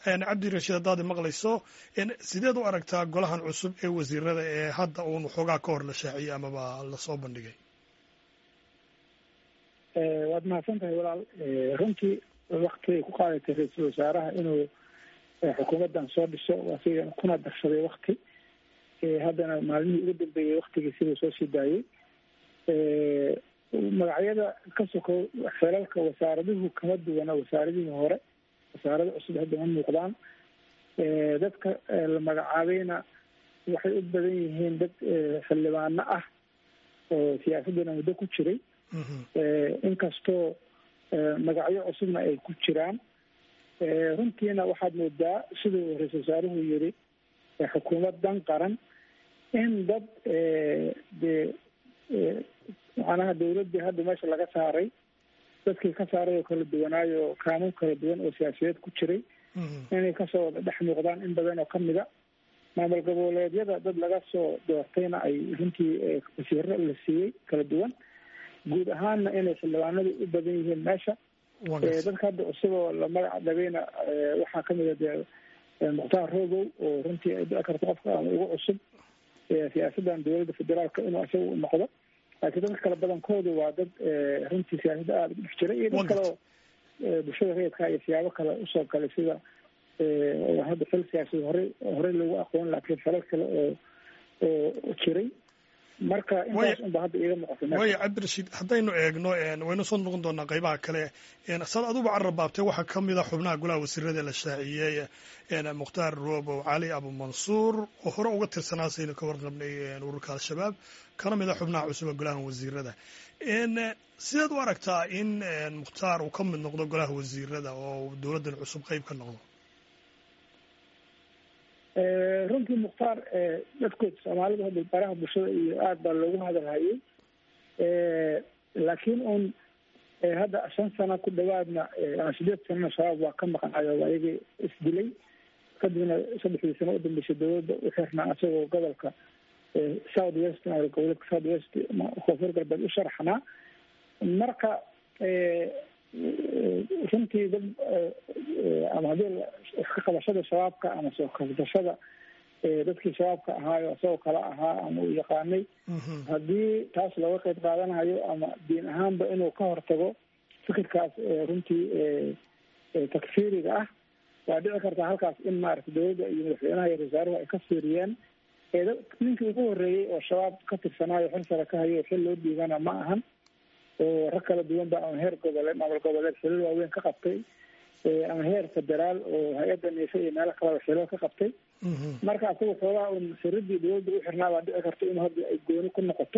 cabdirashiid haddaad maqlayso sideed u aragtaa golahan cusub ee wasiirada ee hadda uun waxoogaa ka hor la shaaciyey amaba lasoo bandhigay waad mahadsan tahay walaal runtii waktigay ku qaadatay ra-iisul wasaaraha inuu xukuumaddan soo dhiso asiga kuna darsaday wakti haddana maalmihii ugu dambeeyey waktigii siduu soo sii daayey magacyada ka sokow xelalka wasaaraduhu kama duwana wasaaradihii hore wasaarada cusub hadda ma muuqdaan dadka la magacaabayna waxay u badan yihiin dad xildhibaano ah oo siyaasaddana muddo ku jiray inkastoo magacyo cusubna ay ku jiraan runtiina waxaad moodaa siduu ra-isul wasaaruhu yiri xukuumad dan qaran in dad dee macnaha dawladdii hadda meesha laga saaray dadkii ka saaray oo kala duwanaayo kaanuun kala duwan oo siyaasiyeed ku jiray inay kasoo wada dhex muuqdaan in badan oo kamida maamul goboleedyada dad laga soo doortayna ay runtii wasiiro la siiyey kala duwan guud ahaanna inay xildhibaanadu u badan yihiin meesha dadka hadda cusuboo la magac dhabayna waxaa kamid a dee mukhtaar rogow oo runtii ay dhici karto qofka ama ugu cusub siyaasaddan dowladda federaalka inuu isaga u noqdo laakiin dadka kale badankoodu waa dad runtii siyaasadda aada ugu dhex jiray iyo dad kale oo bulshada rayidka iyo siyaabo kale usoo galay sida hadda xil siyaasad horey horey lagu aqoon laakiin xelal kale oo oo jiray marka intaas unba hadda iiga muuqata waaya cabdirashiid haddaynu eegno waynu soo noqon doonaa qaybaha kale saad aduba carrabaabtay waxaa ka mid a xubnaha golaha wasiirada la shaaciyey mukhtaar roobow cali abumansuur oo hore uga tirsanaa saynu ka warqabnay ururka al-shabaab kana mid a xubnaha cusub ee golaha wasiirada sideed u aragtaa in mukhtaar uu ka mid noqdo golaha wasiirada oo dowladdan cusub qeyb ka noqdo runtii mukhtaar dadkood soomaalida hadda baraha bulshada iyo aada baa loogu hadalhayay laakiin un hadda shan sano ku dhawaadna ama sideed sanana shabaab waa ka maqnayo ayagii isdilay kadibna saddexdii sano udambeysay dowladda u xirnaa isagoo gobolka south west goboleedka south west koonfur galbeed u sharaxnaa marka runtii dad ama haddii iska qabashada shabaabka ama soo kabdashada dadkii shabaabka ahaayo isagoo kale ahaa ama uu yaqaanay haddii taas looga qeyb qaadanayo ama diin ahaanba inuu ka hortago fikirkaas runtii takfiiriga ah waa dhici kartaa halkaas in maaragtay dowladda iyo madaxweynaha iyo wasaaruhu ay ka fiiriyeen ninkii ugu horreeyey oo shabaab ka tirsanaayo xil sare ka hayo xil loo dhiibana ma ahan oo rag kala duwan ba ama heer goboleed maamul goboleed xilal waaweyn ka qabtay ama heer federaal oo hay-adda niise iyo meelo kaleba xilal ka qabtay marka asaga xoogaha un siradii dowladda u xirnaa baa dhici karta in hadda ay gooni ku noqoto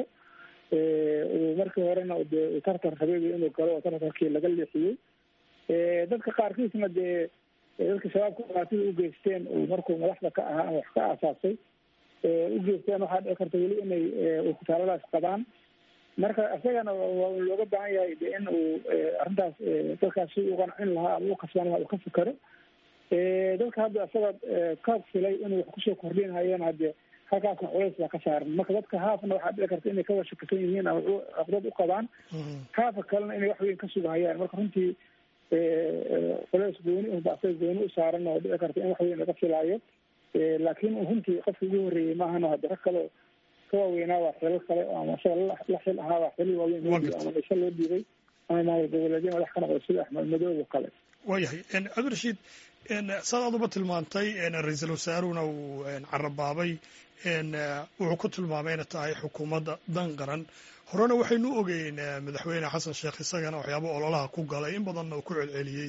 markii horena dee tartar rabeebi inuu galo oo tartarkii laga leexiyey dadka qaarkiisna dee dadka shabaabka dhibaatida u geysteen uu markuu madaxda ka ahaa ama wax ka aasaasay u geysteen waxaa dhici karta weli inay ukutaaladaas qabaan marka isagana waa looga baahan yahay de in uu arrintaas dadkaas si u qancin lahaa ama u kasban lahaa uu ka fikero dadka hadda isaga ka filay inuu wax kusoo kordhinhayana hadde halkaasna culays baa ka saaran marka dadka haafna waxaa dhici karta inay kawa shakisan yihiin ama caqdad u qabaan haafa kalena inay wax weyn ka sugahayaan marka runtii culays gooni unba asaga gooni u saaran oo dhici karta in wax weyn laga filaayo laakiin runtii qofka ugu horreeyey maahano hadde rag kale ka waaweynaa waa xilal kale ama isaga la xil ahaa waa xilal waaweyn loo dhiibay ama mise loo dhiibay ama maamul goboleedyo madax ka noqda sida axmed madoob oo kale waayahay cabdirashiid saad aduba tilmaantay ra-iisul wasaaruhuna uu carabaabay wuxuu ku tilmaamay inay tahay xukuumadda dan qaran horena waxaynu ogeyn madaxweyne xasan sheekh isagana waxyaaba ololaha ku galay in badanna uu ku celceliyey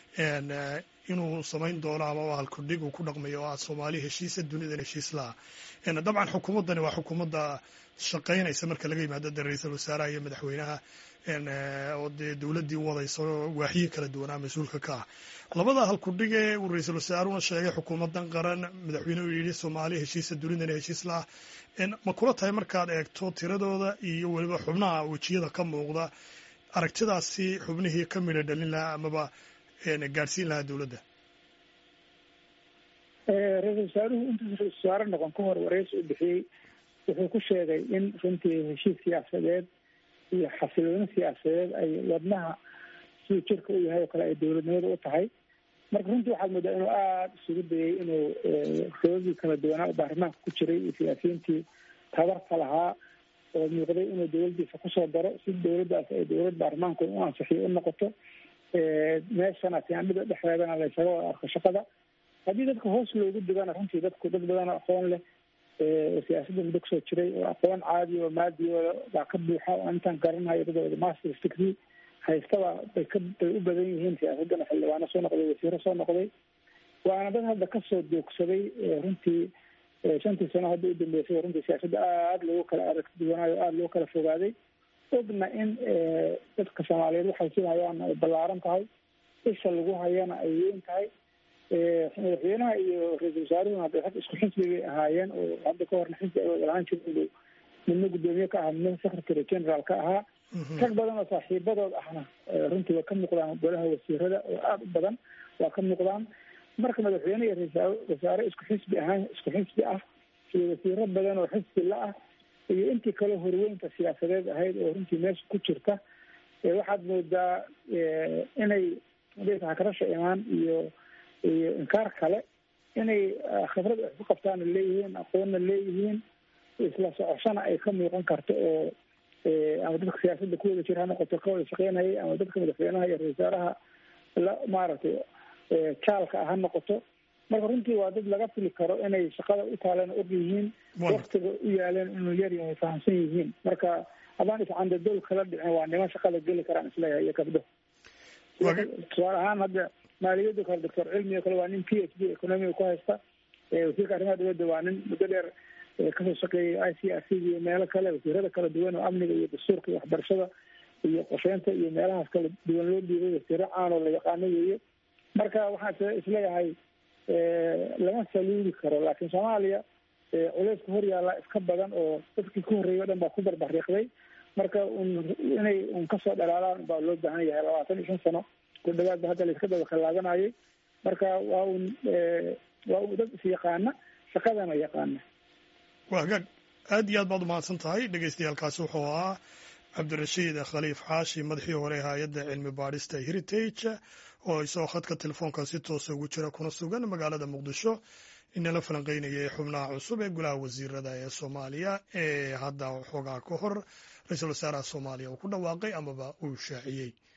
inuu samayn doono ama halkudhig uu ku dhaqmayo oo ah soomaali heshiisa dunidan heshiis laha dabcan xukuumaddani waa xukuumadda shaqaynaysa marka laga yimaado de ra-iisul wasaaraha iyo madaxweynaha oo dee dowladdii wadayso waaxyihi kala duwanaa mas-uulka ka ah labada halkudhige uu ra-iisul wasaaruhuna sheegay xukuumaddan qaran madaxweynehu yidhi soomaali heshiisa dunidana heshiis laha ma kula tahay markaad eegto tiradooda iyo weliba xubnaha wejiyada ka muuqda aragtidaasi xubnihii ka midha dhalin lahaa amaba gaadhsiin lahaa dowladda ra-iisul wasaaruhu intuusa ra-isul wasaare noqon ka hor wareysi u bixiyey wuxuu ku sheegay in runtii heshiis siyaasadeed iyo xasilooni siyaasadeed ay wadnaha siduu jirka u yahay oo kale ay dowladnimada u tahay marka runtii waxaad moodaa inuu aada isugu dayay inuu sababdii kala duwanaa baarlamaanka ku jiray iyo siyaasiyiintii tabarka lahaa oo muuqday inuu dowladdiisa kusoo daro si dowladdaas ay dowlad baarlamaanku u ansixiyo u noqoto meeshana tiandhida dhexdeedana la ysaga wada arko shaqada haddii dadka hoos loogu digana runtii dadku dad badan oo aqoon leh siyaasadda muddo kusoo jiray oo aqoon caadi oo maadiyooda baa ka buuxa oo intaan garanayo dadooda masters degree haystaba bay ka bay u badan yihiin siyaasaddana xildhibaano soo noqday wasiiro soo noqday waana dad hadda kasoo doogsaday runtii shantii sano hadda u dambeysay runtii siyaasadda aada loogu kala aragti duwanaayo aada loo kala fogaaday ogna in dadka soomaaliyeed waxay sii hayaan ay ballaaran tahay isha lagu hayana ay weyn tahay madaxweynaha iyo ra-iisul wasaaruhuna hadda rag isku xisbi bay ahaayeen oo hadda ka horna xisbi ay wada lahaan jirin midna guddoomiye ka ahaa midna secretary general ka ahaa rag badan oo saaxiibadood ahna runtii waa ka muuqdaan golaha wasiirada oo aada u badan waa ka muuqdaan marka madaxweyne iyo ra-isul wasaare isku xisbi ahaan isku xisbi ah iyo wasiiro badan oo xisbi la ah iyo intii kale horweynta siyaasadeed ahayd oo runtii meesha ku jirta waxaad moodaa inay hakarasha imaan iyo iyo inkaar kale inay khibrad wax ku qabtaana leeyihiin aqoonna leeyihiin isla socoshana ay ka muuqan karto oo ama dadka siyaasadda ku wada jira ha noqoto ka wada shaqeynayay ama dadka madaxweynaha iyo ra-isul wasaaraha la maaragtay jaalka ah ha noqoto marka runtii waa dad laga fili karo inay shaqada u taaleen og yihiin waktiga u yaaleen inuu yar yahay fahamsan yihiin marka haddaan iscandadool kala dhicin waa niman shaqada geli karaan isleeyahay iyo gabdho tusaale ahaan hadda maaliyadda kale doctor cilmi o kale waa nin p h d economiga ku haysta wasiirka arrimaha dowladda waa nin muddo dheer kasoo shaqeeyay i c r c iyo meelo kale wasiirada kala duwan oo amniga iyo dastuurka iyo waxbarashada iyo qorsheynta iyo meelahaas kala duwan loo dhiibay wasiiro caan oo la yaqaano weeye marka waxaan isleeyahay lama saluudi karo laakiin soomaaliya culeyska hor yaalla iska badan oo dadkii ku horreeyay o dhan baa ku barbariiqday marka un inay un kasoo dhalaalaan baa loo baahan yahay labaatan iyo shan sano ku dhawaadba hadda layska daba khallaabanayay marka waa un waa un dad is yaqaana shaqadana yaqaana waa hagaag aad iyo aad baad umahadsan tahay dhegeystayaaalkaasi wuxuu ahaa cabdirashiid khaliif xaashi madaxii hore hay-adda cilmi baadhista heritage oo isagoo khadka telefoonka si toosa ugu jira kuna sugan magaalada muqdisho inala falanqeynayay xubnaha cusub ee golaha wasiirada ee soomaaliya ee hadda xoogaa ka hor ra-iisul wasaaraha soomaaliya uu ku dhawaaqay amaba uu shaaciyey